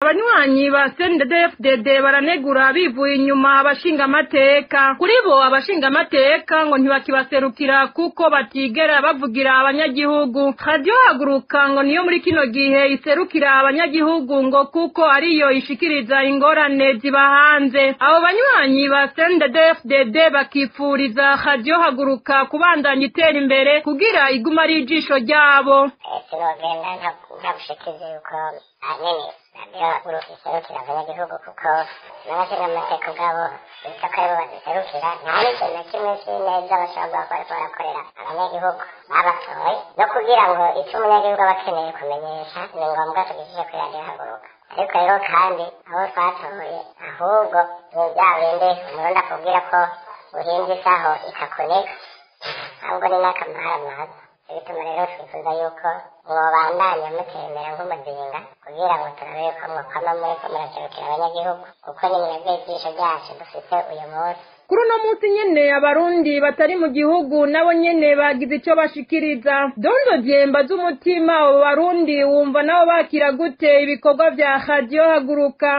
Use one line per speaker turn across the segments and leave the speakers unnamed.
abanywanyi ba CNDD-FDD baranegura bivuye inyuma abashingamateka kuri bo abashingamateka ngo ntibakibaserukira kuko batigera bavugira abanyagihugu radio haguruka ngo niyo muri kino gihe iserukira abanyagihugu ngo kuko ariyo ishikiriza ingorane ziba hanze abo banywanyi ba CNDD-FDD bakipfuriza radio haguruka kubandanya itera imbere kugira iguma ari ijisho ryabo
sinogenda ntagushikiriza yuko ahanini radiyo haguruka iserukira abanyagihugu kuko n'abashingamateka ubwabo bita ko aribo baziserukira nta n'ikintu na kimwe cy'ineza bashobora kuba bariko barakorera abanyagihugu babatoye no kugira ngo icyo umunyagihugu aba akeneye kumenyesha ni ngombwa tugishyije kuri radiyo haguruka ariko rero kandi abo twatoye ahubwo ni bya bindi umurundi akubwira ko uhinze isaho ikakuneka ahubwo ni n'akamara maza bituma rero twifuza yuko mwobandanya mutembera nk'umuzinga kugira ngo turabe yuko mwokwama muriko muraserukira abanyagihugu kuko ni mwebwe ijisho ryacu dufite uyu munsi
kuri uno munsi nyene abarundi batari mu gihugu nabo nyene bagize ico bashikiriza dondo jemba z'umutima abo barundi wumva nabo bakira gute ibikorwa vya radio haguruka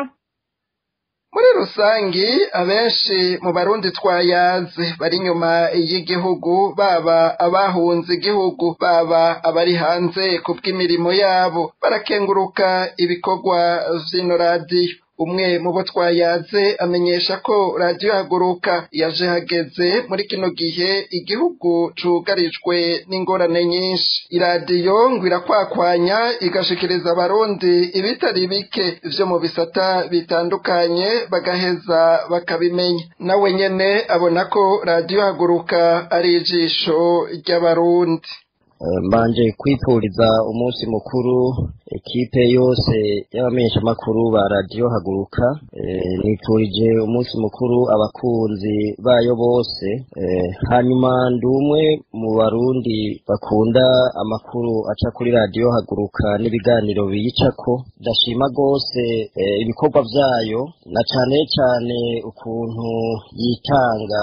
muri rusangi abenshi mu barundi twayaze bari inyuma y'igihugu baba abahunze igihugu baba abari hanze ku bw'imirimo yabo barakenguruka ibikorwa vy'ino radiyo umwe mu bo twayaze amenyesha ko radiyo haguruka yaje hageze muri kino gihe igihugu cugarijwe n'ingorane nyinshi iradiyo ngo irakwakwanya igashikiriza abarundi ibitari bike vyo mu bisata bitandukanye bagaheza bakabimenya nawe nyene abona ko radiyo haguruka ari ijisho ry'abarundi
mbanje kwipuriza umunsi mukuru ekipe yose y'abamenyeshamakuru ba radiyo haguruka nipfurije umunsi mukuru abakunzi bayo bose hanyuma ndi umwe mu barundi bakunda amakuru aca kuri radiyo haguruka n'ibiganiro biyicako ndashima rwose ibikorwa byayo na cane cane ukuntu yitanga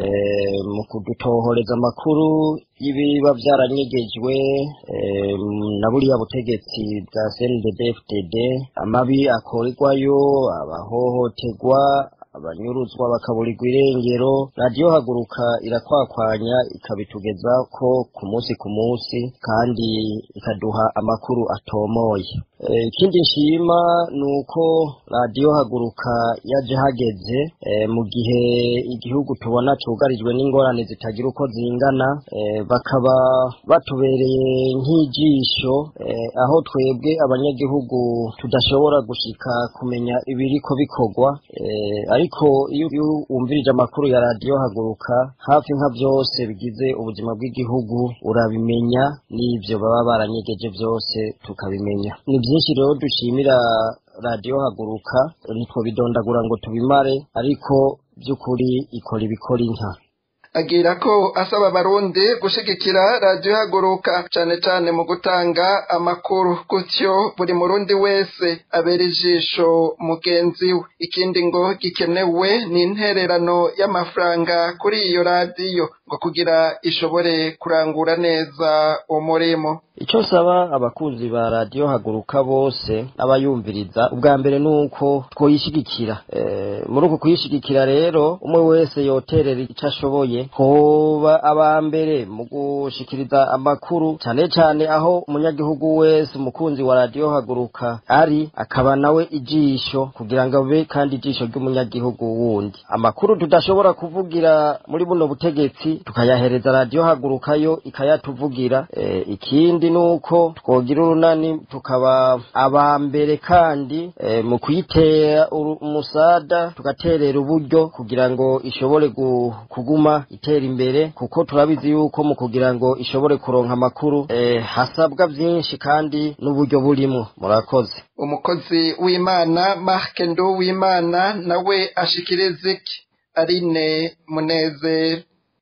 mu kudutohoreza amakuru y'ibiba byaranyegejwe na buriya butegetsi bwa CNDD-FDD amabi akorerwayo abahohoterwa abanyuruzwa bakaburirwa irengero radiyo haguruka irakwakwanya ikabitugeza ko ku munsi ku munsi kandi ikaduha amakuru atomoye ikindi nshima ni uko radiyo haguruka yaje hageze mu gihe igihugu tubona cugarijwe n'ingorane zitagira uko zingana bakaba batubereye nk'ijisho aho twebwe abanyagihugu tudashobora gushika kumenya ibiriko bikorwa ariko iyo wumvirije amakuru ya radiyo haguruka hafi nka byose bigize ubuzima bw'igihugu urabimenya n'ibyo baba baranyegeje byose tukabimenya ni byinshi rero dushimira radiyo haguruka ntitwobidondagura ngo tubimare ariko by'ukuri ikora ibikora inka
agira ko asaba abarundi gushigikira radiyo haguruka cane cane mu gutanga amakuru gutyo buri murundi wese abera ijisho mugenzi we ikindi ngo gikenewe ni intererano y'amafaranga kuri iyo radiyo ngo kugira ishobore kurangura neza umurimo
icyo nsaba abakunzi ba radiyo haguruka bose abayumviriza ubwa mbere ni uko twoyishigikira muri uku kuyishigikira rero umwe wese yoterera icyo ashoboye hoba aba mbere mu gushikiriza amakuru cyane cyane aho umunyagihugu wese umukunzi wa radiyo haguruka ari akaba nawe ijisho kugira ngo abe kandi ijisho ry'umunyagihugu wundi amakuru tudashobora kuvugira muri buno butegetsi tukayahereza radiyo haguruka yo ikayatuvugira ikindi ni uko twogira urunani tukaba aba mbere kandi mu kuyitera umusada tugaterera uburyo kugira ngo ishobore kuguma itera imbere kuko turabizi yuko mu kugira ngo ishobore kuronka amakuru hasabwa byinshi kandi n'uburyo burimo murakoze
umukozi w'imana marke ndo w'imana nawe ashikiriza iki arine munezero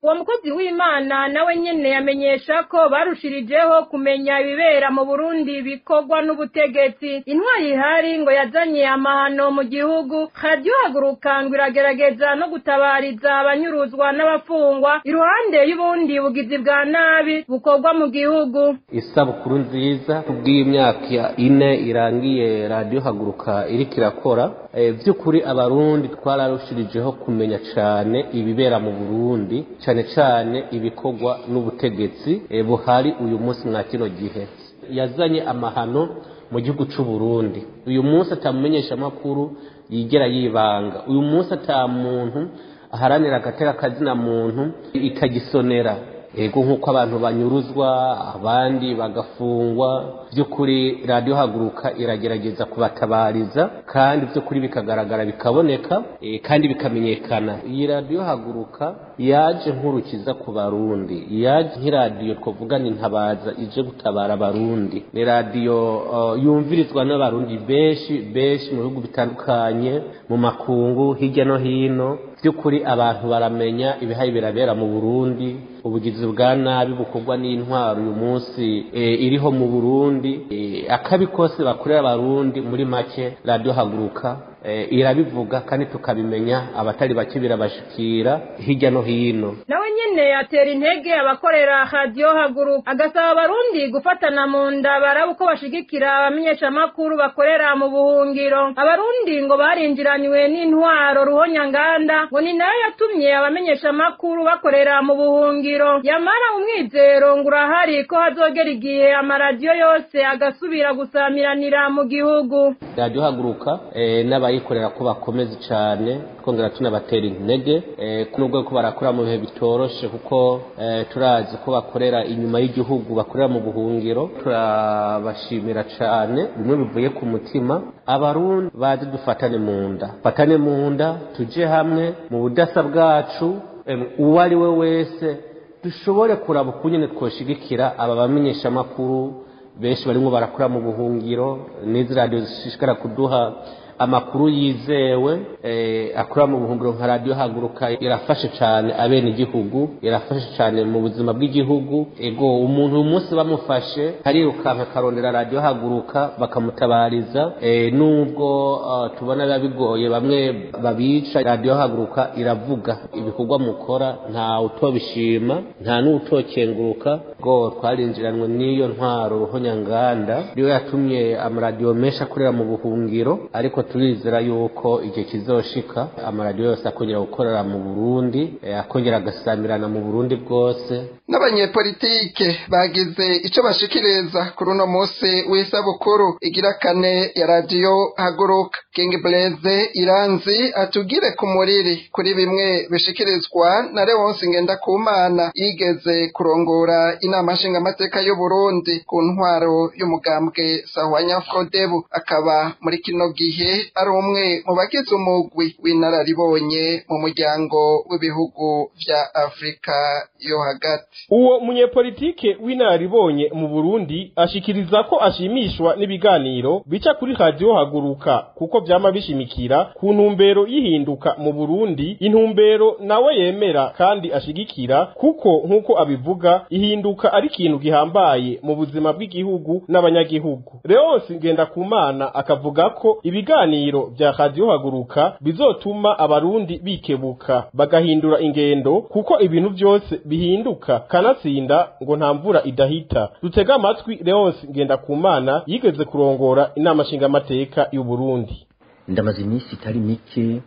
uwo mukozi w'imana nawe nyene yamenyesha ko barushirijeho kumenya ibibera mu burundi bikorwa n'ubutegetsi intwari ihari ngo yazanye amahano mu gihugu radiyo haguruka ngo iragerageza no gutabariza abanyuruzwa n'abafungwa iruhande y'ubundi bugizi bwa nabi bukorwa mu gihugu
isabukuru nziza kubw'imyaka ine irangiye radiyo haguruka iriko irakora by'ukuri abarundi twararushirijeho kumenya cyane ibibera mu burundi cyane cyane ibikorwa n'ubutegetsi buhari uyu munsi mwa kino gihe yazanye amahano mu gihugu cy'u Burundi uyu munsi atamumenyesha amakuru yigera yibanga uyu munsi ata muntu aharanira agateka kazina muntu ikagisonera ego nk'uko abantu banyuruzwa abandi bagafungwa by'ukuri radiyo haguruka iragerageza kubatabariza kandi by'ukuri bikagaragara bikaboneka kandi bikamenyekana iyi radiyo haguruka yaje nk'urukiza ku barundi yaje nk'iradiyo twavuga ni ntabaza ije gutabara abarundi ni radiyo yumvirizwa n'abarundi benshi benshi mu bihugu bitandukanye mu makungu hirya no hino by'ukuri abantu baramenya ibihaye birabera mu burundi ubugizi bwa nabi bukorwa n'intwaro uyu munsi iriho mu burundi akabi kose bakorera abarundi muri make radiyo haguruka irabivuga kandi tukabimenya abatari bake birabashikira hirya no hino
nawe nyene atera intege abakorera radiyo haguruka agasaba abarundi gufatana mu nda baraba uko bashigikira abamenyeshamakuru bakorera mu buhungiro abarundi ngo barinjiranywe n'intwaro ruhonyanganda ngo ni nayo yatumye abamenyeshamakuru bakorera mu buhungiro yamara umwizero ngo urahari ko hazogera igihe amaradiyo yose agasubira gusamiranira mu gihugu
radiyo haguruka n'abayikorera ko bakomeze cyane twongera tunabatera intege nubwo ko barakora mu bihe bitoroshe kuko turazi ko bakorera inyuma y'igihugu bakorera mu buhungiro turabashimira cyane bimwe bivuye ku mutima abarundi bazi dufatane mu nda fatane mu nda tujye hamwe mu budasa bwacu uwo ari we wese dushobore kuraba ukunyene twoshigikira aba bamenyeshamakuru benshi barimo barakora mu buhungiro n'izi radiyo zishishikara kuduha amakuru yizewe akora mu buhungiro nka radiyo haguruka irafashe cyane abene igihugu irafashe cyane mu buzima bw'igihugu ego umuntu uyu munsi bamufashe harirukanka akarondera radiyo haguruka bakamutabariza nubwo tubona biba bigoye bamwe babica radiyo haguruka iravuga ibikorwa mukora nta utobishima nta n'utokenguruka ngo twarinjiranwe n'iyo ntwaro ruhonyanganda niyo yatumye amaradiyo menshi akorera mu buhungiro ariko turizera yuko igihe kizoshika amaradiyo yose akongera gukorera mu burundi akongera agasamirana mu burundi bwose
n'abanyepolitike bagize icyo bashikiriza kuri uno munsi w'isabukuru igira kane ya radiyo haguruka king blaze iranzi atugire ku muriri kuri bimwe bishikirizwa na leonce ngendakumana yigeze kurongora inama nshingamateka y'uburundi ku ntwaro y'umugambwe sahwanya frodebu akaba muri kino gihe ari umwe mu bagize umugwi w'inararibonye mu muryango w'ibihugu vya afurika yo hagati
uwo munyepolitike w'inararibonye mu burundi ashikiriza ko ashimishwa n'ibiganiro bica kuri radiyo haguruka kuko vyama bishimikira ku ntumbero y'ihinduka mu burundi intumbero nawe yemera kandi ashigikira kuko nk'uko abivuga ihinduka ari ikintu gihambaye mu buzima bw'igihugu n'abanyagihugu leonsi ngendakumana akavuga ko ibiganiro vya radiyo haguruka bizotuma abarundi bikebuka bagahindura ingendo kuko ibintu vyose bihinduka kanatsinda ngo nta mvura idahita dutega amatwi leonsi ngendakumana yigeze kurongora inama nshingamateka y'uburundi
ndamaze iminsi itari mike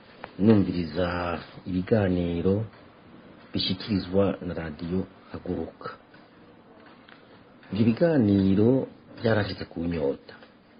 numviriza ibiganiro bishyikirizwa na radiyo haguruka ibyo biganiro byarashyize ku nyota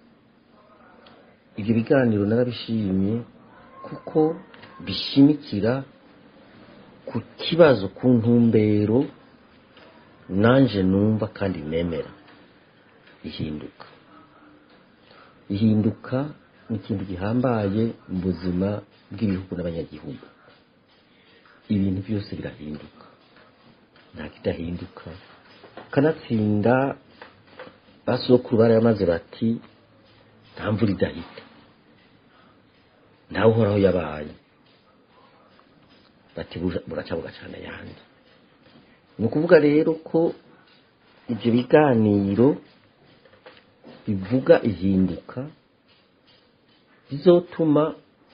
ibyo biganiro narabishimye kuko bishimikira ku kibazo ku ntumbero nanje numva kandi nemera ihinduka ihinduka ni ikintu gihambaye mu buzima bw'ibihugu n'abanyagihugu ibintu byose birahinduka nta kidahinduka kanatsinda basokuru barayamaze bati nta mvura idahita ntawe uhoraho yabaye bati buraca bugacana ayandi ni ukuvuga rero ko ibyo biganiro bivuga ihinduka bizotuma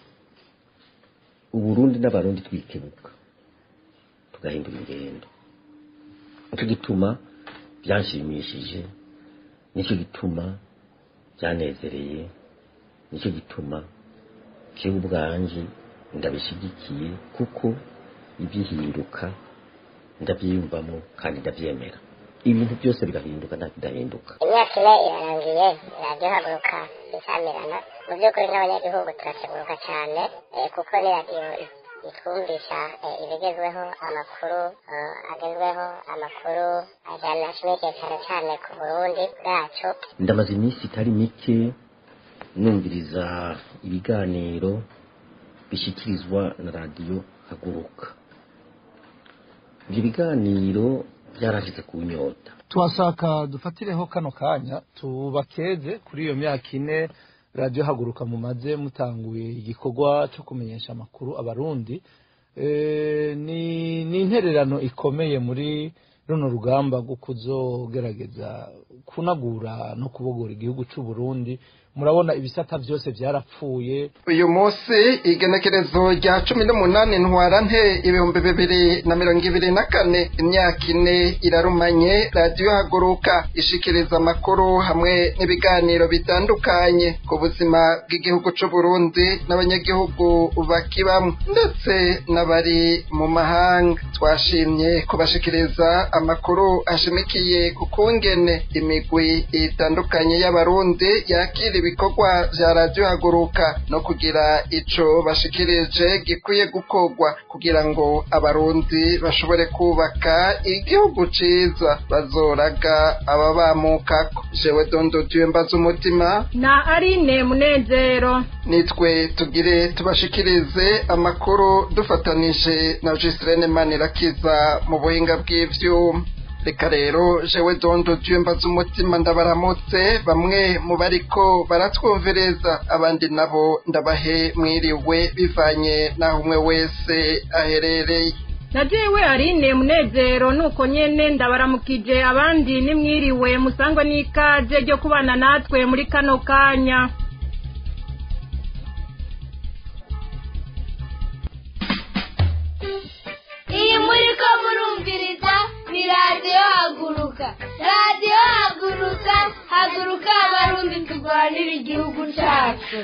uburundi n'abarundi twikebuka tugahindura ingendo nicyo gituma byanshimishije nicyo gituma byanezereye nicyo gituma jewe ubwanje ndabishyigikiye kuko ibihinduka ndabyiyumvamo kandi ndabyemera ibintu byose bigahinduka nta kidahinduka
imyaka ine irarangiye radiyo haguruka isamirana mu by'ukuri n'abanyagihugu turakeguruka cyane eh, kuko ni radiyo itwumvisha eh, ibigezweho amakuru eh, agezweho amakuru ajyana ashimikiye cyane cyane ku burundi bwacu
ndamaze iminsi itari mike numviriza ibiganiro bishyikirizwa na radiyo haguruka ibyo biganiro byarashyize ku nyota
tuhashaka dufatireho kano kanya tubakeze kuri iyo myaka ine radiyo haguruka mumaze mutanguye igikorwa cyo kumenyesha amakuru abarundi Eh, ni ni intererano ikomeye muri runo rugamba rwo kuzogerageza kunagura no kubogora igihugu cy'u Burundi murabona ibisata byose byarapfuye
uyu munsi igenekerezo rya cumi n'umunani ntwarante ibihumbi bibiri na mirongo ibiri na kane imyaka ine irarumanye radiyo haguruka ishikiriza amakuru hamwe n'ibiganiro bitandukanye ku buzima bw'igihugu cy'u Burundi n'abanyagihugu bakibamo ndetse n'abari mu mahanga twashimye kubashikiriza amakuru ashimikiye ku kungene imigwi itandukanye y'abarundi yakira ibikorwa vya radiyo haguruka no kugira ico bashikirije gikwiye gukorwa kugira ngo abarundi bashobore kubaka igihugu ciza bazoraga ababamukako jewe dondo dieu mbaza umutima
na Aline Munezero
nitwe tugire tubashikirize amakuru dufatanije na Gislene Manirakiza mu buhinga bw'ivyuma reka rero jewe dondo dieu mbaza umutima ndabaramutse bamwe mu bariko baratwumvireza abandi nabo ndabahe mwiriwe bivanye n'aho umwe wese aherereye
na jewe Aline Munezero nuko nyene ndabaramukije abandi nimwiriwe musangwe n'ikaze ryo kubana natwe muri kano kanya
iyi muri ko murumviriza ni radiyo haguruka radiyo haguruka haguruka abarundi turwanira igihugu cyacu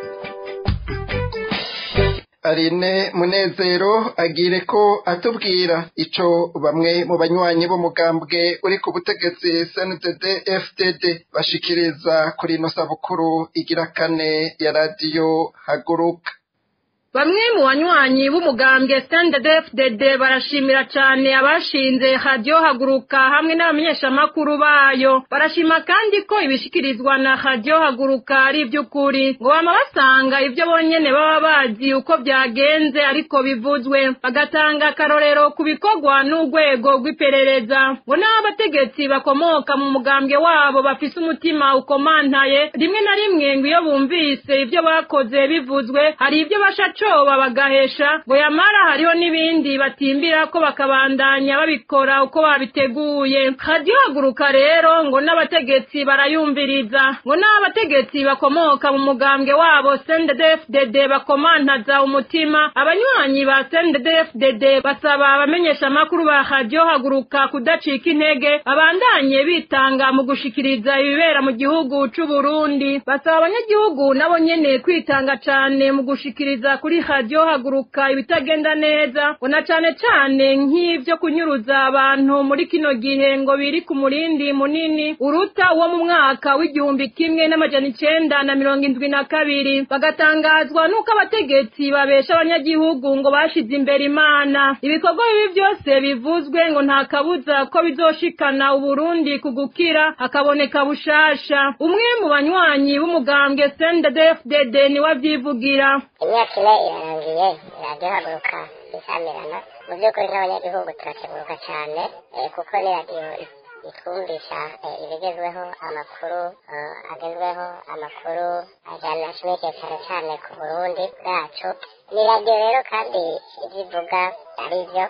Aline Munezero agire ko atubwira ico bamwe mu banywanyi b'umugambwe uri ku butegetsi CNDD FDD bashikiriza kuri ino sabukuru igira kane ya radiyo haguruka
Bamwe mu banywanyi b'umugambwe CNDD-FDD barashimira cyane abashinze radio haguruka hamwe n'abamenyeshamakuru bayo barashima kandi ko ibishikirizwa na radio haguruka ari iby'ukuri ngo bama basanga ibyo bonyene baba bazi uko byagenze ariko bivuzwe bagatanga akarorero ku bikorwa n'urwego rw'iperereza ngo n'abategetsi bakomoka mu mugambwe wabo bafise umutima ukomantaye rimwe na rimwe ngo iyo bumvise ibyo bakoze bivuzwe hari ibyo bashacoba bagahesha ngo yamara hariho n'ibindi batimbira ko bakabandanya babikora uko babiteguye radio haguruka rero ngo n'abategetsi barayumviriza ngo n'abategetsi bakomoka mu mugambwe wabo CNDD-FDD bakomantaza umutima abanywanyi ba CNDD-FDD basaba abamenyesha amakuru ba radio haguruka kudacika intege babandanye bitanga mu gushikiriza ibibera mu gihugu c'u Burundi basaba abanyagihugu nabo nyene kwitanga cane mu gushikiriza kuri radio haguruka ibitagenda neza ngo na cane cane nk'ivyo kunyuruza abantu muri kino gihe ngo biri ku murindi munini uruta uwo mu mwaka w'igihumbi kimwe n'amajana icenda na mirongo indwi na kabiri bagatangazwa n'uko abategetsi babesha abanyagihugu ngo bashize imbere imana ibikorwa bibi byose bivuzwe ngo nta kabuza ko bizoshikana uburundi ku gukira hakaboneka bushasha umwe mu banywanyi b'umugambwe CNDD-FDD niwe avyivugira
imyaka ine irarangiye radiyo haguruka isamirana mu by'ukuri n'abanyagihugu turakeguruka cyane eh, kuko ni radiyo itwumvisha eh, ibigezweho amakuru eh, agezweho amakuru ajyana ashimikiye cyane cyane ku burundi bwacu ni radiyo rero kandi ibyo ivuga ari byo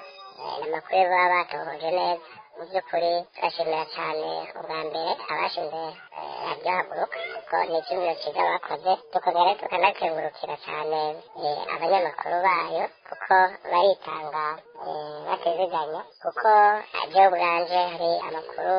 ni amakuru baba batohoje neza mu by'ukuri turashimira cyane ubwa mbere abashinze radiyo haguruka kuko ni icyumviro cyiza bakoze tukongera tukanakengurukira cyane abanyamakuru bayo kuko baritanga batiziganya kuko radiyo bwanje hari amakuru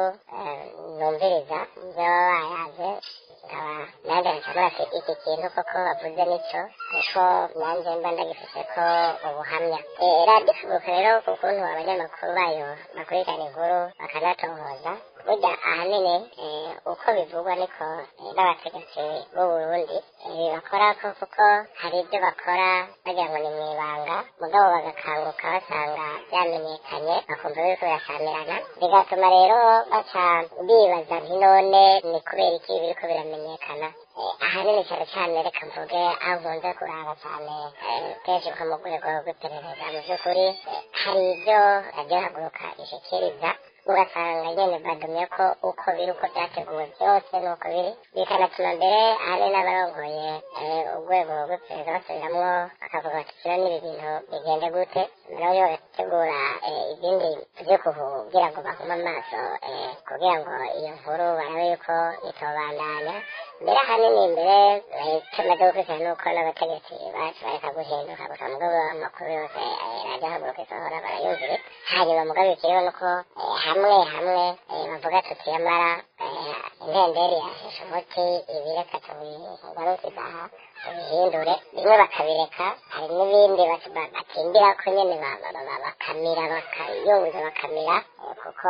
numviriza ibyo baba bayaze nkaba nanjye nshobora iki kintu koko bavuze nicyo ariko nanjye mba ndagifite ko ubuhamya radiyo haguruka rero ku kuntu abanyamakuru bayo bakurikirana inkuru bakanatohoza burya ahanini uko bivugwa niko n'abategetsi b'u Burundi bakora ko kuko hari ibyo bakora bagira ngo ni mu ibanga mugabo bagakanguka basanga byamenyekanye bakumva biriko birasamirana bigatuma rero baca bibaza nti none ni kubera iki biriko biramenyekana ahanini cyane cyane reka mvuge aho nkunze kuraba cyane kenshi nko mu rwego rw'iperereza mu by'ukuri hari ibyo radiyo haguruka ishikiriza ugasanga nyine badumye ko uko biri uko byateguwe byose nuko biri bikanatuma mbere hari n'abarongoye urwego rw'iperereza basubiramwo bakavuga bati kino n'ibi bintu bigende gute nabo bagategura ibindi byo kugira ngo bahume amaso kugira ngo iyo nkuru barabe yuko itobandanya mbere ahanini mbere tumaze gukurikirana nuko n'abategetsi bacu bareka guhinduka gusa mugabo amakuru yose radiyo haguruka isohora barayumvire hanyuma mugabo ikiriho nuko hamwe hamwe bavuga tuti yamara intenderi yasheshe umuti ibi reka tubigarukiza aha tubihindure bimwe bakabireka hari n'ibindi batindira ko nyine bakamira bakayunguza bakamira kuko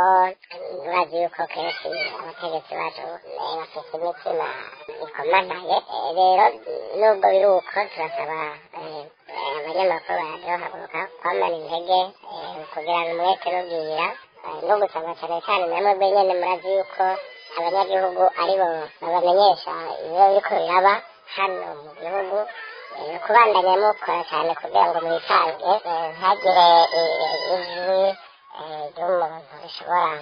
urazi yuko kenshi abategetsi bacu bafite imitima ikomanaye rero nubwo biri uko turasaba abanyamakuru baradiyo haguruka kwamara intege kugirana umwete n'ubwira no gusaba cyane cyane namwe nyine murazi yuko abanyagihugu aribo babamenyesha ibiba biriko biraba hano mu gihugu kubandanya mukora cyane kugira ngo mwisange ntagire ijwi ry'umuntu rishobora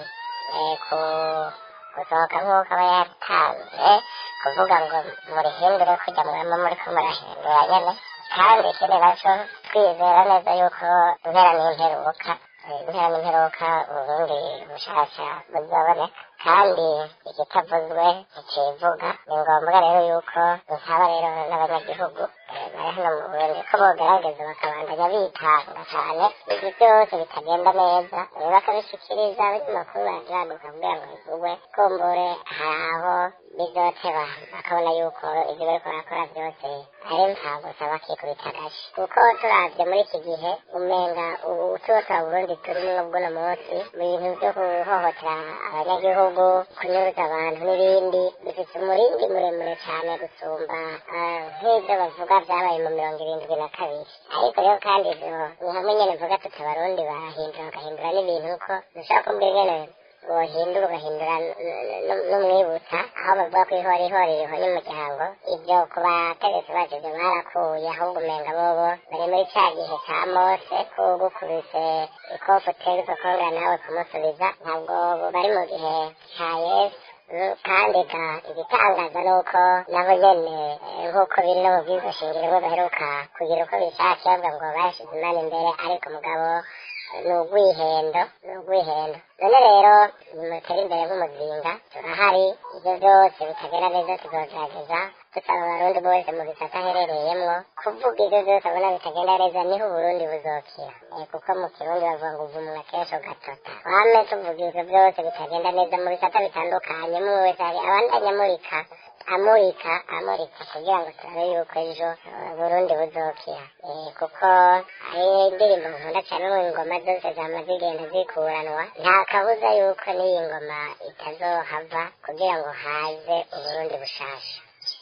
gusohoka nk'uko aba yatanze kuvuga ngo murihindure kujya murimo muriko murahindura nyene kandi ikindi naco twizera neza yuko impera n'imperuka impera n'imperuka uburundi bushasha buzoboneka kandi ikitavuzwe ntikivuga ni ngombwa rero yuko nsaba rero n'abanyagihugu bari hano mu burundi ko bogerageza bakabandanya bitanga cyane ibyo byose bitagenda neza bakabishikiriza abanyamakuru baraduka kugira ngo bivugwe kumbure hari aho bizoteba bakabona yuko ibyo bariko barakora byose ari mpfagusa bakikubita agashi kuko turavye muri iki gihe umenga ubu tuba twa burundi turimwo bw'uno munsi mu bintu vyo guhohotera abanyagihugu kunyuruza abantu n'ibindi bifite umurindi muremure cyane gusumba nk'ibyo bavuga byabaye mu mirongo irindwi na kabiri ariko rero kandi ivyo ni hamwe nyene mvuga tuti abarundi barahindura bagahindura n'ibintu uko dushaka kumbwira ingene wohindura ugahindura n'umwibutsa aho bavuga ko ihora ihora iriho n'umuryango ibyo ku bategetsi bacu ibyo barakuye ahubwo umenga bobo bari muri cya gihe cya mose kugukubise ikofu uteruka kongera nawe kumusubiza ntabwo bari mu gihe cya yesu kandi ga igitangaza ni uko nabo nyene nk'uko biri no mu bwizo shingiro bo baheruka kugira uko bishakiye bavuga ngo bashyize imana imbere ariko mugabo ni ugwihendo ni ugwihendo none rero nimutere imbere nk'umuzinga turahari ibyo byose bitagera neza tuzogerageza dusaba abarundi bose mu bisata aherereyemwo kuvuga ibyo byose abona bitagenda neza niho uburundi buzokira kuko mu kirundi bavuga ngo uvumwa kenshi ugatota wame tuvuga ibyo byose bitagenda neza mu bisata bitandukanye mwe wese hari abandanya amurika amurika amurika kugira ngo turabe yuko ejo burundi buzokira kuko ari indirimbo nkunda cyane mu ngoma zose zama zigenda zikuranwa nta kabuza yuko n'iyi ngoma itazohava kugira ngo haze uburundi bushasha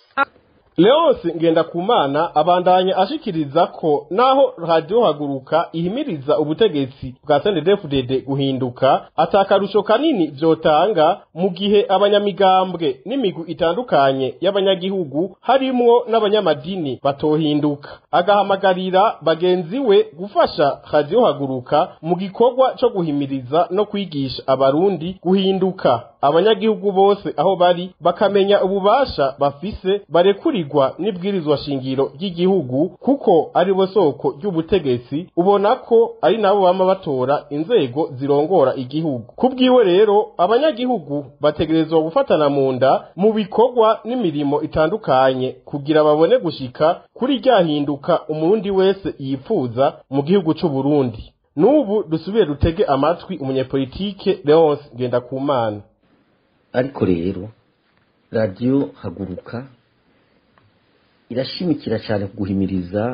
Leonce Ngendakumana abandanya ashikiriza ko naho radio haguruka ihimiriza ubutegetsi bwa CNDD-FDD guhinduka atakarusho kanini vyotanga mu gihe abanyamigambwe n'imigwi itandukanye y'abanyagihugu harimwo n'abanyamadini batohinduka agahamagarira bagenzi we gufasha radio haguruka mu gikorwa co guhimiriza no kwigisha abarundi guhinduka abanyagihugu bose aho bari bakamenya ububasha bafise barekurirwa n'ibwirizwa shingiro ry'igihugu kuko ari bo soko ry'ubutegetsi ubona ko ari nabo bama batora inzego zirongora igihugu kubwiwe rero abanyagihugu bategerezwa gufatana mu nda mu bikorwa n'imirimo itandukanye kugira babone gushika kuri ryahinduka umurundi wese yifuza mu gihugu c'u Burundi n'ubu dusubire dutege amatwi umunyepolitike Leonce Ngendakumana
ariko rero radiyo haguruka irashimikira cyane guhimiriza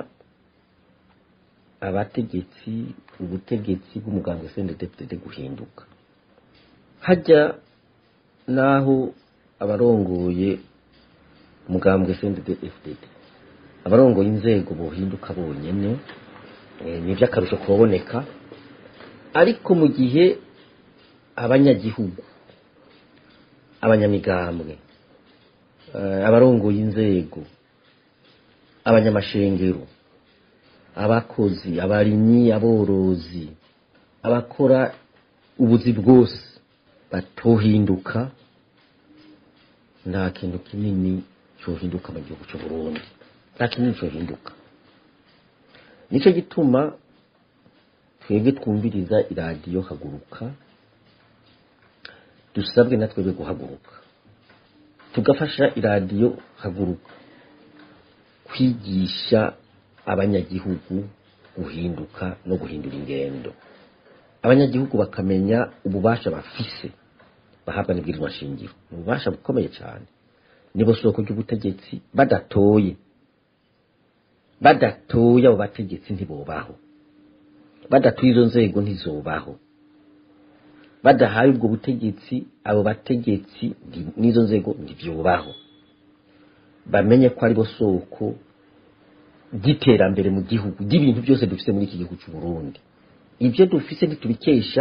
abategetsi ubutegetsi bw'umuganga CNDD-FDD guhinduka hajya naho abarongoye umugambwe CNDD-FDD abarongoye inzego bohinduka bonyene eh, ni iby'akarusho kuboneka ariko mu gihe abanyagihugu abanyamigambwe eh, abarongoye inzego abanyamashengero abakozi abarimyi aborozi abakora ubuzi bwose batohinduka nta kintu kinini cyohinduka mu gihugu cy'u Burundi nta kinini cyohinduka nicyo gituma twebwe twumviriza iradiyo haguruka dusabwe na twebwe guhaguruka tugafasha iradiyo haguruka kwigisha abanyagihugu guhinduka no guhindura ingendo abanyagihugu bakamenya ububasha bafise bahabwa n'ibwirizwa shingiro ni ububasha bukomeye cyane nibo soko ry'ubutegetsi badatoye badatoye abo bategetsi ntibobaho badatuye izo nzego ntizobaho badahaye ubwo butegetsi abo bategetsi nti- n'izo nzego ntibyubaho bamenye ko aribo soko ry'iterambere mu gihugu ry'ibintu byose dufite muri iki gihugu cy'u Burundi ibyo dufise ntitubikesha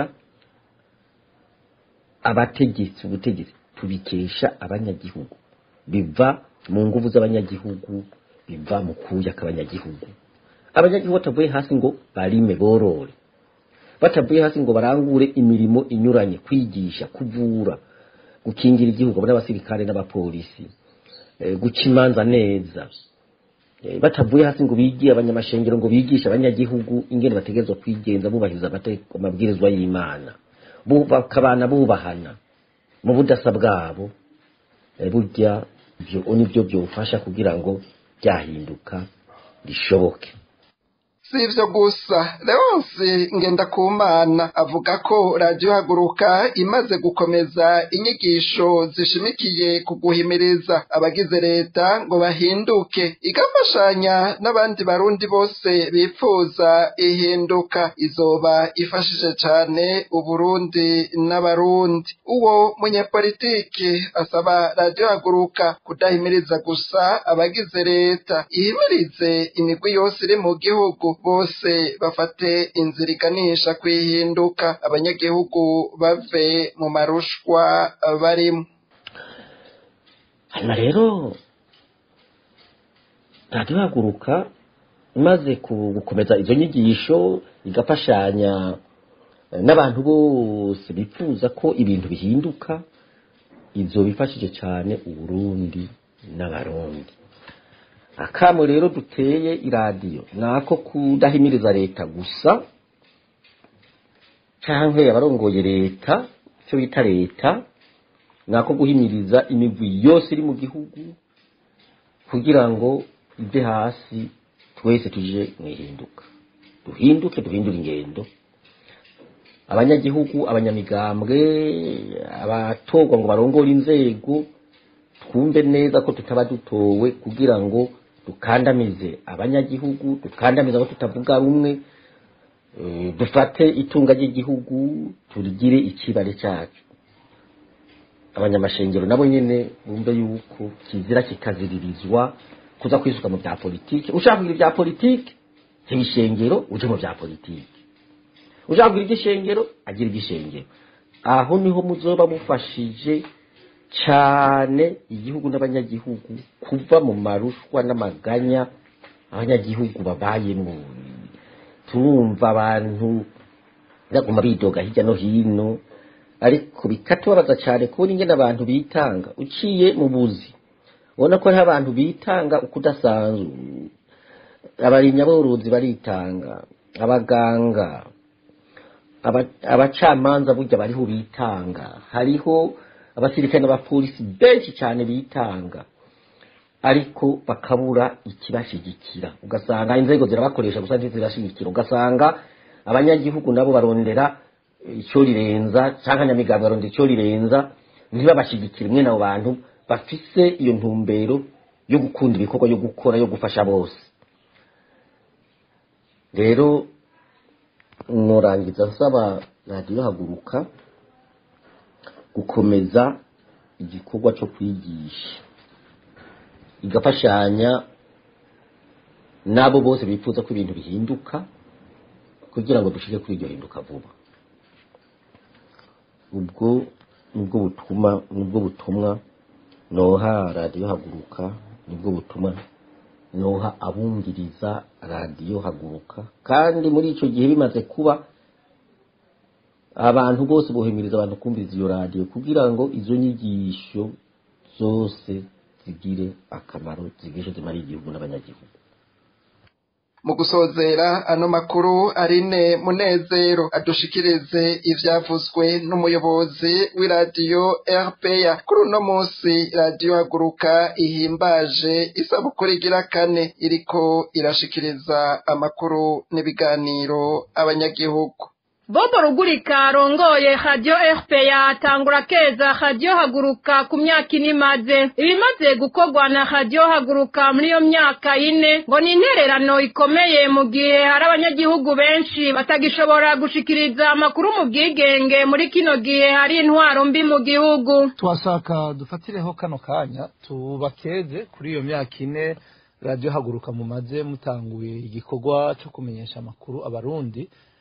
abategetsi ubutegetsi tubikesha abanyagihugu biva mu nguvu z'abanyagihugu biva mu kuya k'abanyagihugu abanyagihugu batavuye hasi ngo barime borore batavuye hasi ngo barangure imirimo inyuranye kwigisha kuvura gukingira igihugu abo n'abasirikare n'abapolisi eh, guca imanza neza Eh, batavuye hasi ngo bigiye abanyamashengero ngo bigishe abanyagihugu ingene bategerezwa kwigenza bubahiriza amategeko amabwirizwa y'imana Bu- bakabana bubahana mu budasa bwabo eh, burya ibyo nibyo byofasha kugira ngo byahinduka rishoboke
si ivyo gusa leonsi ngendakumana avuga ko radiyo haguruka imaze gukomeza inyigisho zishimikiye ku guhimiriza abagize leta ngo bahinduke igafashanya n'abandi barundi bose bifuza ihinduka izoba ifashije cane uburundi n'abarundi uwo munyepolitiki asaba radiyo haguruka kudahimiriza gusa abagize leta ihimirize imigwi yose iri mu gihugu bose bafate inzira iganisha kwihinduka abanyagihugu bave mu marushwa barimo
hanyuma rero radiyo haguruka imaze ku- gukomeza izo nyigisho igafashanya eh, n'abantu bose bifuza ko ibintu bihinduka izo bifashije cyane uburundi n'abarundi akamo rero duteye iradiyo ni ako kudahimiriza leta gusa cyangwa abarongoye leta icyo bita leta ni ako guhimiriza imigwi yose iri mu gihugu kugira ngo ive hasi twese tuje mu ihinduka duhinduke duhindure ingendo abanyagihugu abanyamigambwe abatorwa ngo barongore inzego twumve neza ko tutaba dutowe kugira ngo dukandamize abanyagihugu dukandamize abo tutavuga rumwe eh, dufate itunga ry'igihugu turigire ikibare cyacu abanyamashengero nabo nyene bumve yuko kizira kikaziririzwa kuza kwisuka mu bya politiki ushaka kugira ibya politiki ibishengero uje mu bya politiki ushaka kugira igishengero agira igishengero aho niho muzoba mufashije cyane igihugu n'abanyagihugu kuva mu marushwa n'amaganya abanyagihugu babayemo turumva abantu baguma bidoga hirya no hino ariko bikatubabaza cyane kubona ingene abantu bitanga uciye mu buzi ubona ko hariho abantu bitanga uko udasanzwe abarimyaborozi baritanga abaganga aba- abacamanza burya bariho bitanga hariho abasirikare n'abapolisi benshi cyane bitanga ariko bakabura ikibashigikira ugasanga inzego zirabakoresha gusa ntizirashigikira ugasanga abanyagihugu nabo barondera icyo rirenza cyangwa nyamigambi barondera icyo rirenza ntibabashigikire mwene abo bantu bafise iyo ntumbero yo gukunda ibikorwa yo gukora yo gufasha bose rero nurangiza nsaba radiyo haguruka gukomeza igikorwa cyo kwigisha igafashanya n'abo bose bifuza ko ibintu bihinduka kugira ngo dushire kuri iryo hinduka vuba ubwo nibwo butuma nibwo butumwa noha radiyo haguruka nibwo butumwa noha abumviriza radiyo haguruka kandi muri icyo gihe bimaze kuba abantu bose bohemiriza abantu kumviriza iyo radiyo kugira ngo izo nyigisho zose zigire akamaro zigishe zimara igihugu n'abanyagihugu
mu gusozera ano makuru arine munezero adushikirize ivyavuzwe n'umuyobozi w'iradiyo rpa kuri uno munsi radiyo haguruka ihimbaje isabukuru igira kane iriko irashikiriza amakuru n'ibiganiro abanyagihugu
bobo rugurika arongoye radiyo fpr atangura keza radiyo haguruka ku myaka ine imaze ibimaze gukorwa na radiyo haguruka muri iyo myaka ine ngo ni intererano ikomeye mu gihe hari abanyagihugu benshi batagishobora gushikiriza amakuru mu bwigenge muri kino gihe hari intwaro mbi mu gihugu
twashaka dufatireho kano kanya tubakeze kuri iyo myaka ine radiyo haguruka mumaze mutanguye igikorwa cyo kumenyesha amakuru abarundi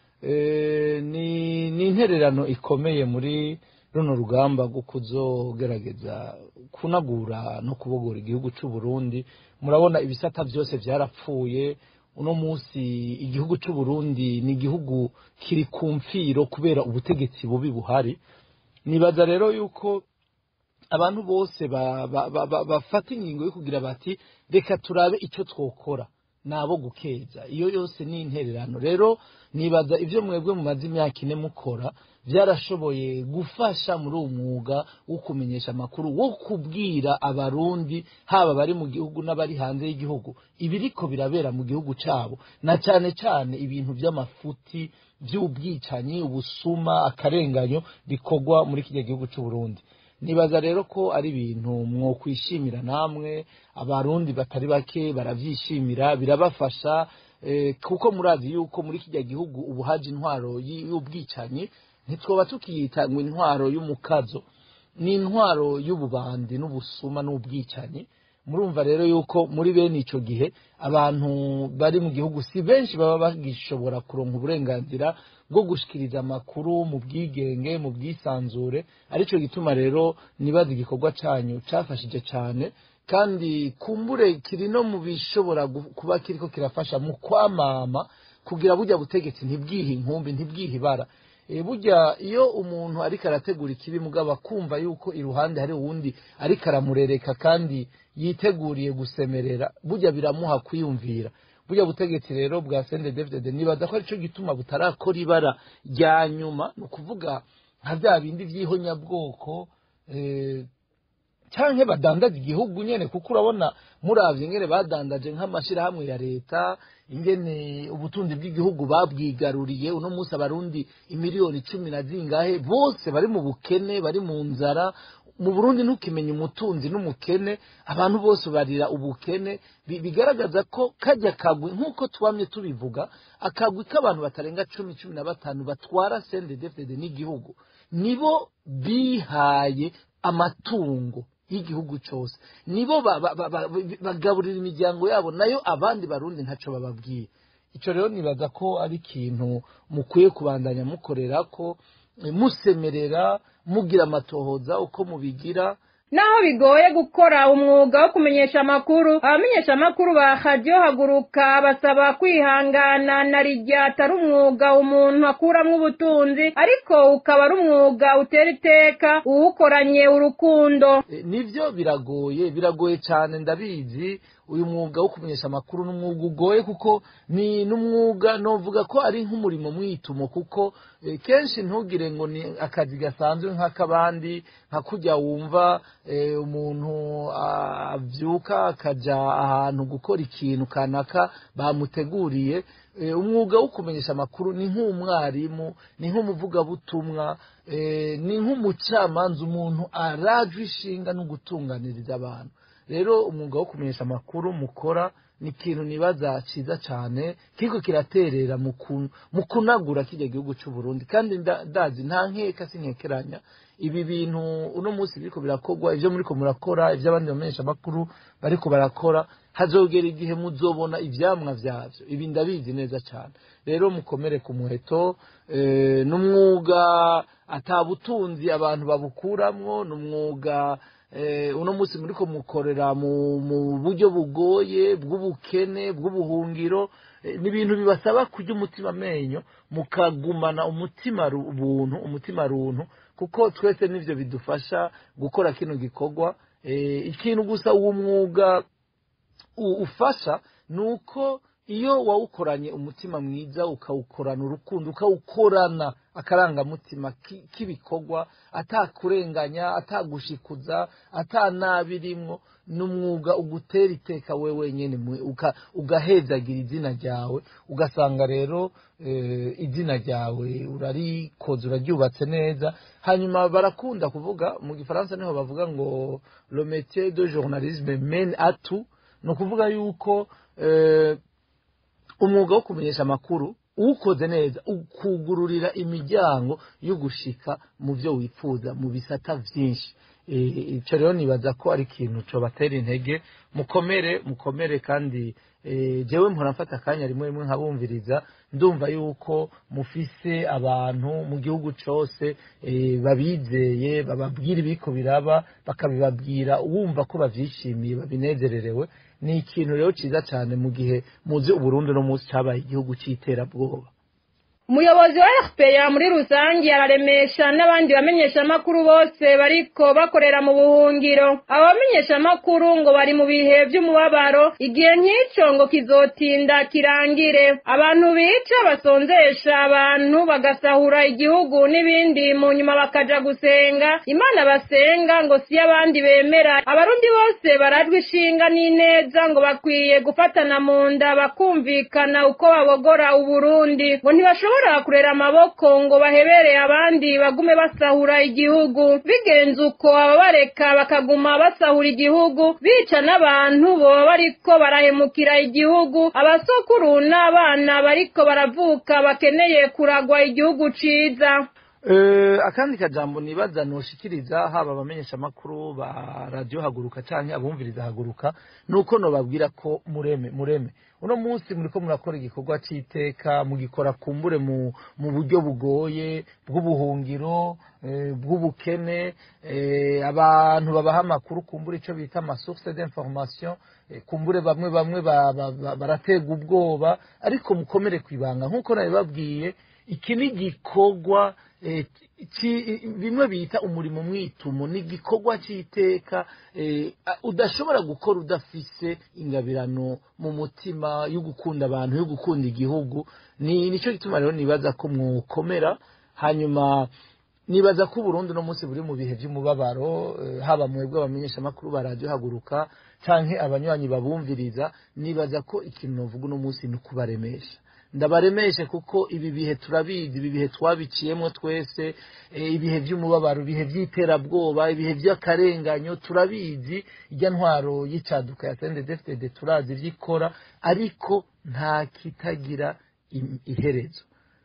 Eh, ni ni intererano ikomeye muri runo rugamba rwo kuzogerageza kunagura no kubogora igihugu cy'u Burundi murabona ibisata byose byarapfuye uno munsi igihugu cy'u Burundi ni igihugu kiri ku mfiro kubera ubutegetsi bubi buhari nibaza rero yuko abantu bose ba- ba- ba- ba- bafata ingingo yo kugira bati reka turabe icyo twokora nabo gukeza iyo yose ni intererano rero nibaza ibyo mwebwe mumaze imyaka ine mukora byarashoboye gufasha muri uwo mwuga wo kumenyesha amakuru wo kubwira abarundi haba bari mu gihugu n'abari hanze y'igihugu ibiriko birabera mu gihugu cyabo na cyane cyane ibintu by'amafuti by'ubwicanyi ubusuma akarenganyo bikorwa muri kiriya gihugu cy'u Burundi nibaza rero ko ari ibintu mwokwishimira namwe abarundi batari bake barabyishimira birabafasha eh, kuko murazi yuko muri kijya gihugu ubu haje intwaro y- y'ubwicanyi ntitwoba tukiyita ngo intwaro y'umukazo ni intwaro y'ububandi n'ubusuma n'ubwicanyi murumva rero yuko muri bene icyo gihe abantu bari mu gihugu si benshi baba bagishobora kuronka uburenganzira bwo gushikiriza amakuru mu bwigenge mu bwisanzure aricyo gituma rero nibaza igikorwa cyanyu cyafashije cyane kandi kumbure kiri no mu bishobora gu- kuba kiriko kirafasha mu kwamama kugira burya butegetsi ntibwihe inkumbi ntibwihe ibara e, burya iyo umuntu ariko arategura ikibi mugabo akumva yuko iruhande hari uwundi ariko aramurereka kandi yiteguriye gusemerera burya biramuha kwiyumvira burya butegetsi rero bwa sende david nibaza ko aricyo gituma butarakora ibara rya nyuma ni ukuvuga nka bya bindi by'ihonyabwoko eh, canke badandaza igihugu nyene kuko urabona muravye ingene badandaje nk'amashirahamwe ya leta ingene ubutunzi bw'igihugu babwigaruriye uno munsi abarundi imiliyoni cumi na zingahe bose bari mu bukene bari mu nzara mu burundi ntukimenya umutunzi n'umukene abantu bose barira ubukene bi- bigaragaza ko kajya kagwi nk'uko twamye tubivuga akagwi k'abantu batarenga cumi cumi na batanu batwara sende defede n'igihugu nibo bihaye amatungo y'igihugu cyose nibo ba- ba- ba- ba- bagaburira imiryango yabo nayo abandi barundi ntacyo bababwiye icyo rero nibaza ko ari ikintu mukwiye kubandanya mukorera ko eh, musemerera mugira amatohoza uko mubigira
naho bigoye gukora umwuga wo kumenyesha amakuru abamenyesha amakuru ba radiyo haguruka basaba kwihangana na rijya atari umwuga umuntu akuramwo ubutunzi ariko ukaba ari umwuga utera iteka uwukoranye urukundo
nivyo biragoye biragoye cyane ndabizi uyu mwuga wo kumenyesha amakuru ni umwuga ugoye kuko ni n'umwuga novuga ko ari nk'umurimo mwitumo kuko eh, kenshi ntugire ngo ni akazi gasanzwe nk'akabandi nka kujya wumva eh, umuntu avyuka akaja ahantu gukora ikintu kanaka bamuteguriye eh, umwuga wo kumenyesha amakuru ni nk'umwarimu ni nk'umuvugabutumwa eh, ni nk'umucamanza umuntu arajwe ishinga no gutunganiriza abantu rero umwuga wo kumenyesha amakuru mukora ni ikintu nibaza cyiza cyane kiriko kiraterera mu ku- mu kunagura kijya gihugu cy'u Burundi kandi nda- ndazi nta nkeka sinkekeranya ibi bintu uno munsi biriko birakorwa ivyo muriko murakora ivyo abandi bamenyesha amakuru bariko barakora hazogera igihe muzobona ivyamwa vyavyo ibi ndabizi neza cyane rero mukomere ku muheto eh, n'umwuga ata butunzi abantu babukuramwo n'umwuga eh, uno munsi muriko mukorera mu, mu buryo bugoye bw'ubukene bw'ubuhungiro eh, ni ibintu bibasaba kurya umutima amenyo mukagumana umutima ru- buntu umutima runtu kuko twese nivyo bidufasha gukora kino gikorwa eh, ikintu gusa uwo mwuga u- ufasha ni uko iyo wawukoranye umutima mwiza ukawukorana urukundo ukawukorana akarangamutima ki- k'ibikorwa atakurenganya atagushikuza atanabirimwo ni umwuga ugutera iteka we wenyine mwe, uka- ugahezagira izina ryawe ugasanga rero eh, izina ryawe urarikoze uraryubatse neza hanyuma barakunda kuvuga mu gifaransa niho bavuga ngo le métier de journalisme mène à tout ni ukuvuga yuko eh, umwuga wo kumenyesha amakuru uwukoze neza ukugururira imiryango yo gushika mu byo wifuza mu bisata byinshi Eh, ico rero nibaza ko ari ikintu cobatera intege mukomere mukomere kandi eh, jewe mpora mfata akanya rimwe rimwe nkabumviriza ndumva yuko mufise abantu mu gihugu cose eh, babizeye bababwira ibiko biraba bakabibabwira wumva ko bavyishimiye babinezererewe ni ikintu rero ciza cyane mu gihe muzi uburundi no munsi cabaye igihugu c'iterabwoba
umuyobozi wa fpr muri rusange araremesha n'abandi bamenyeshamakuru bose bariko bakorera mu buhungiro abo bamenyeshamakuru ngo bari mu bihe vy'umubabaro igihe nk'ico ngo kizotinda kirangire abantu bica basonzesha abantu bagasahura igihugu n'ibindi mu nyuma bakaja gusenga imana basenga ngo si abandi bemera abarundi bose barajwe ishinga n'ineza ngo bakwiye gufatana mu nda bakumvikana uko babogora uburundi ngo ntibashobora kurera amaboko ngo bahebere abandi bagume basahura igihugu bigenze uko ababareka bakaguma basahura igihugu bica n'abantu boba bariko barahemukira igihugu abasokuru n'abana bariko baravuka bakeneye kuragwa igihugu ciza
Eh, akandi kajambo nibaza noshikiriza haba abamenyesha makuru ba radio haguruka canke abumviriza haguruka nuko nobabwira ko mureme mureme uno munsi muriko murakora igikorwa c'iteka mugikora kumbure mu, mu buryo bugoye bw'ubuhungiro eh, bw'ubukene eh, abantu babaha amakuru kumbure ico bita amasource d'information eh, kumbure bamwe bamwe ba- ba- ba- baratega ubwoba ariko mukomere kwibanga nk'uko nabibabwiye iki ni igikorwa eh, ci- bimwe bita umurimo mwitumo ni igikorwa cy'iteka eh, a- udashobora gukora udafise ingabirano mu mutima yo gukunda abantu yo gukunda igihugu ni nicyo gituma rero nibaza ko mwokomera hanyuma nibaza ko uburundi uno munsi buri mu bihe by'umubabaro eh, haba mwebwe abamenyeshamakuru ba radiyo haguruka canke abanywanyi babumviriza nibaza ko ikintu novuga uno munsi ni ukubaremesha ndabaremeshe kuko ibi bihe turabizi ibi bihe twabiciyemo twese eh, ibihe by'umubabaro ibihe by'iterabwoba ibihe by'akarenganyo turabizi ijya ntwaro y'icaduka ya sendedefitede turazi ibyo ikora ariko nta kitagira im- iherezo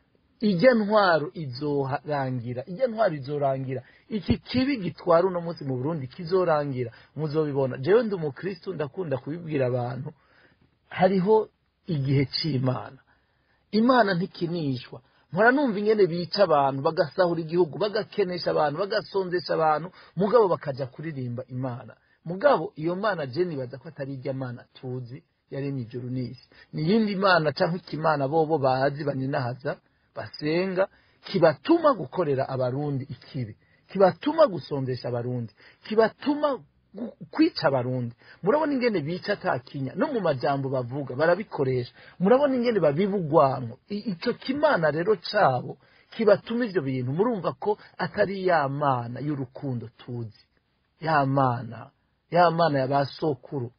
ijya ntwaro izorangira ijya ntwaro izorangira iki kibi gitwara uno munsi mu burundi kizorangira muzobibona jewe ndi umukristu ndakunda kubibwira abantu hariho igihe c'imana imana ntikinishwa mpora numva ingene bica abantu bagasahura igihugu bagakenesha abantu bagasonzesha abantu mugabo bakaja kuririmba imana mugabo iyo mana je nibaza ko atari irya mana tuzi yaremye ijuru n'isi ni iyindi mana canke ikimana bobo bazi baninahaza basenga kibatuma gukorera abarundi ikibi kibatuma gusondesha abarundi kibatuma gu- kwica abarundi murabona ingene bica atakinya no mu majambo bavuga barabikoresha murabona ingene babiba urwanko I- ico kimana rero cabo kibatuma ivyo bintu murumva ko atari ya mana y'urukundo tuzi ya mana ya mana ya ba sokuru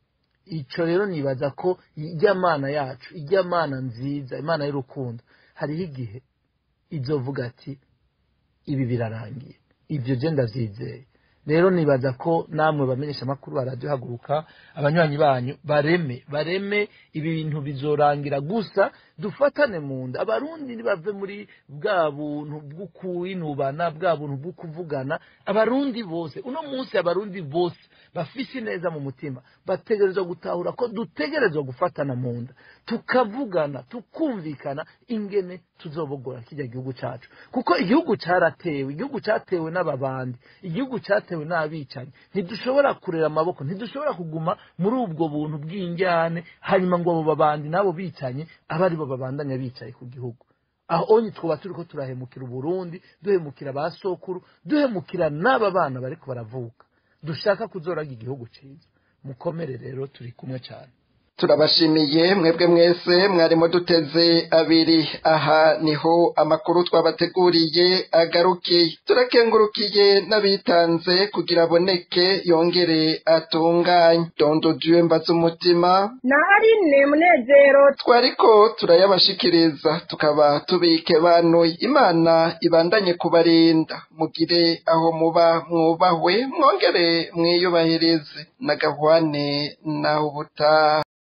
ico rero nibaza ko ijya mana yacu ijya mana nziza imana y'urukundo hariho igihe izovuga ati ibi birarangiye ibyo je ndavyizeye rero nibaza ko namwe bamenyesha amakuru baradiyo haguruka abanywanyi banyu bareme bareme ibi bintu bizorangira gusa dufatane mu nda abarundi ntibave muri bwa buntu bwo kwinubana bwa buntu bwo kuvugana abarundi bose uno munsi abarundi bose bafise neza mu mutima bategerezwa gutahura ko dutegerezwa gufatana mu nda tukavugana tukumvikana ingene tuzobogora kijya gihugu cacu kuko igihugu caratewe igihugu catewe n'ababandi igihugu catewe n'abicanyi ntidushobora kurera amaboko ntidushobora kuguma muri ubwo buntu bw'injyane hanyuma ngo abo babandi n'abo bicanyi abe ari bo babandanya bicaye ku gihugu aho onye twaba turiko turahemukira uburundi duhemukira ba sokuru duhemukira n'aba bana bariko baravuka dushaka kuzoraga igihugu ciza mukomere rero turi kumwe cyane
turabashimiye mwebwe mwese mwarimo duteze abiri aha niho amakuru twabateguriye agarukiye turakengurukiye n'abitanze kugira aboneke yongere atunganye dondo dieu mbaza umutima
na harine munezero
twariko turayabashikiriza tukaba tubike banuye imana ibandanye kubarinda mugire aho muba mwubahwe mwongere mwiyubahirize na gahwane naho ubutaha